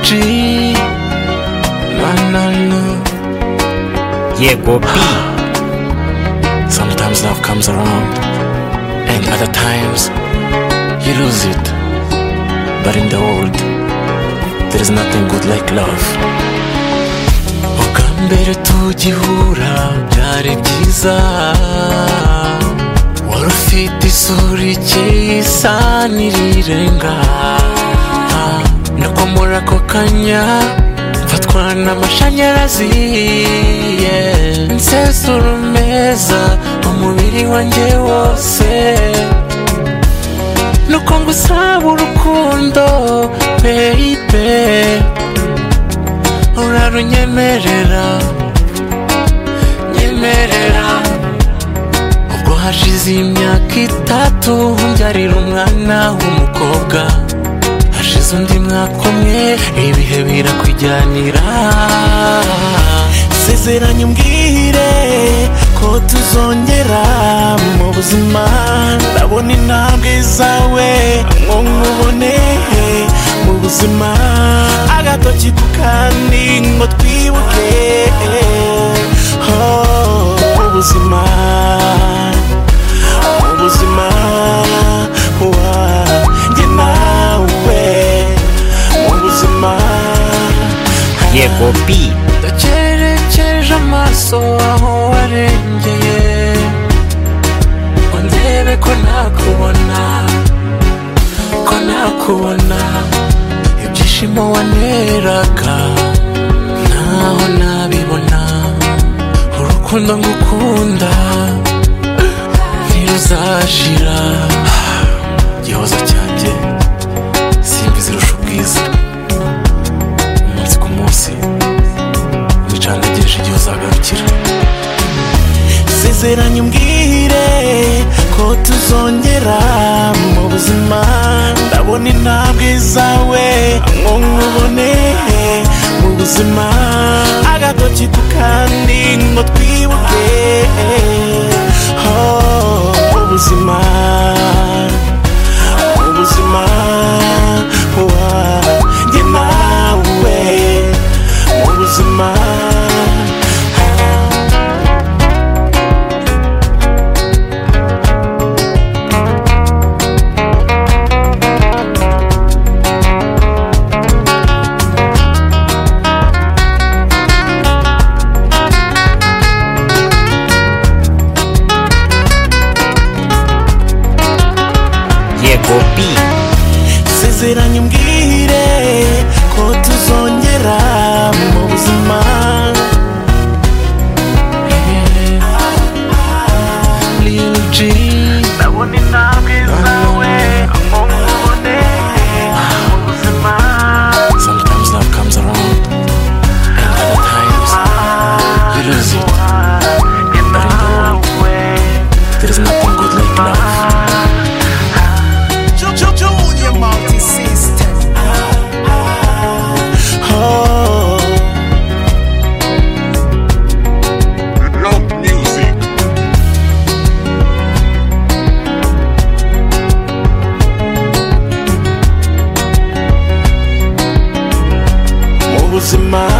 G Manana yego bi Sometimes love comes around And other times You lose it But in the world There is nothing good like love Ubwa mbere tugihura Byari byiza Wari ufite isura ikeye isa n'irirenga Nuko muri ako kanya Mfatwa n'amashanyarazi yeah. Nsesura meza Umubiri wanjye wose nuko ngo usaba urukundo baby urarunyemerera nyemerera ubwo hashize imyaka itatu mbyarira umwana w'umukobwa hashize undi mwaka umwe ibihe birakwijyanira sezeranye umbwire ko tuzongera mu buzima ndabona intambwe zawe ngo nkubone mu buzima agatoki ku kandi ngo twibuke oh, ubuzima ubuzima wa- njye nawe mu buzima yego bi ndakerekeje amaso aho warengeye undebe ko nakubona ko nakubona ibyishimo waneraga ntaho nabibona urukundo ngukunda ntiruzashira gihoza cyanjye simbizirusha ubwiza umunsi ku munsi wicandageje igihe uzagarukira sezeranye umbwire ko tuzongera mu buzima ndabona intambwe zawe ngo nkubone mu buzima agatoki ku kandi ngo twibuke oh, ubuzima ubuzima wa- njye nawe mu buzima yego bi sezeranye umbwire ko tuzongera mu buzima Lil G ndabona intambwe zawe ngo nkubone mu buzima Sometimes love comes around, and other times you lose it. But in the world, there is nothing good like love. Oh, mu buzima